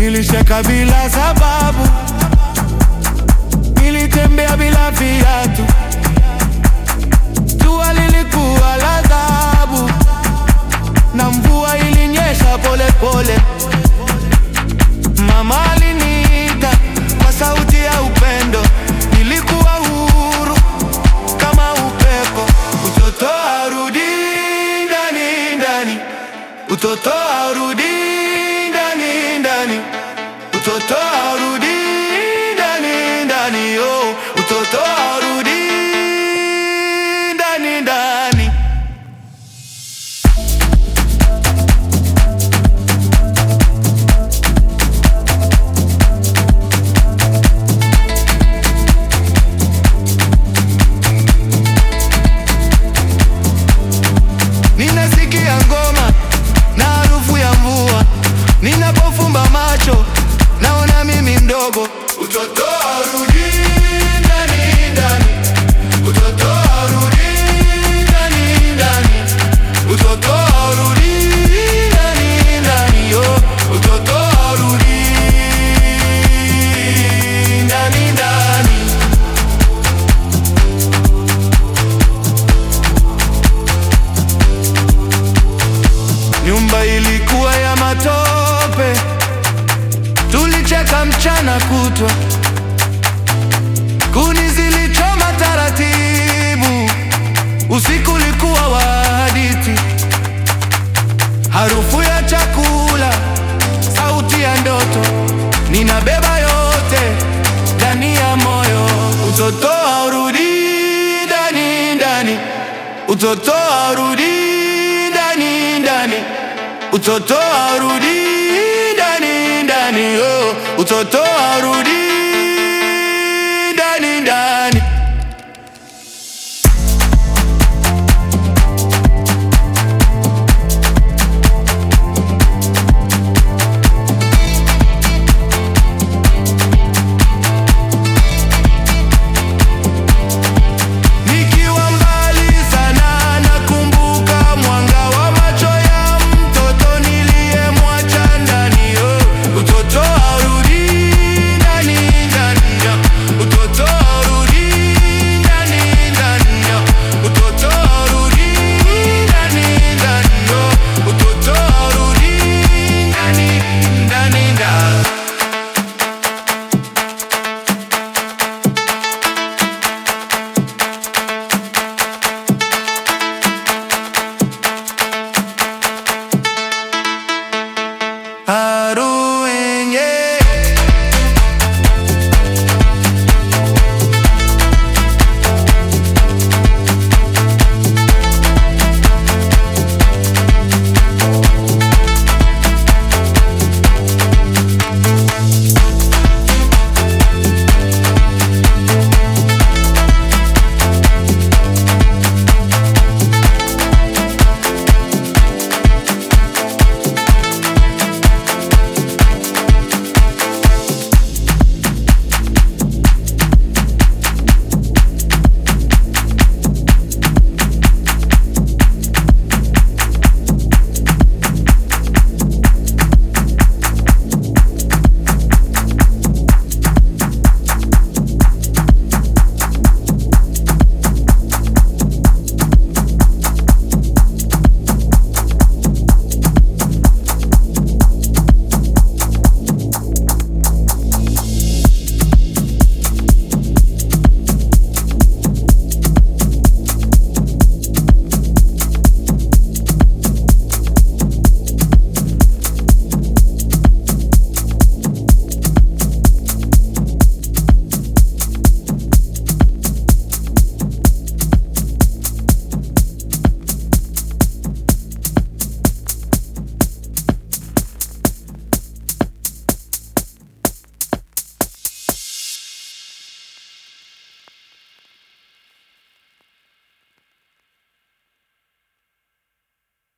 Nilisheka bila sababu, nilitembea bila viatu, jua lilikuwa la adhabu na mvua ilinyesha pole pole. Mama aliniita kwa sauti ya upendo, nilikuwa huru kama upepo. Utoto arudi ndani ndani, utoto arudi ndani ndani, utoto arudi ndani ndani, oh, utoto arudi ndani ndani. Ninasikia ngoma na harufu ya mvua, ninapofumba macho naona mimi mdogo. Utoto arudi ndani ndani, utoto arudi ndani ndani, utoto arudi ndani ndani, yo utoto arudi ndani ndani. Nyumba ilikuwa ya matope, tulicheka mchana kutwa, kuni zilichoma taratibu, usiku ulikuwa wa hadithi, harufu ya chakula, sauti ya ndoto, ninabeba yote ndani ya moyo. Utoto haurudi ndani ndani, utoto haurudi ndani ndani, utoto haurudi ndani ndani, oh, utoto haurudi ndani ndani. Nikiwa mbali sana nakumbuka mwanga wa macho ya mtoto niliyemwacha ndani. Oh, utoto haurudi ndani ndani, oh, utoto haurudi ndani ndani, oh, utoto haurudi ndani ndani, oh, utoto haurudi ndani ndani ndani. Haru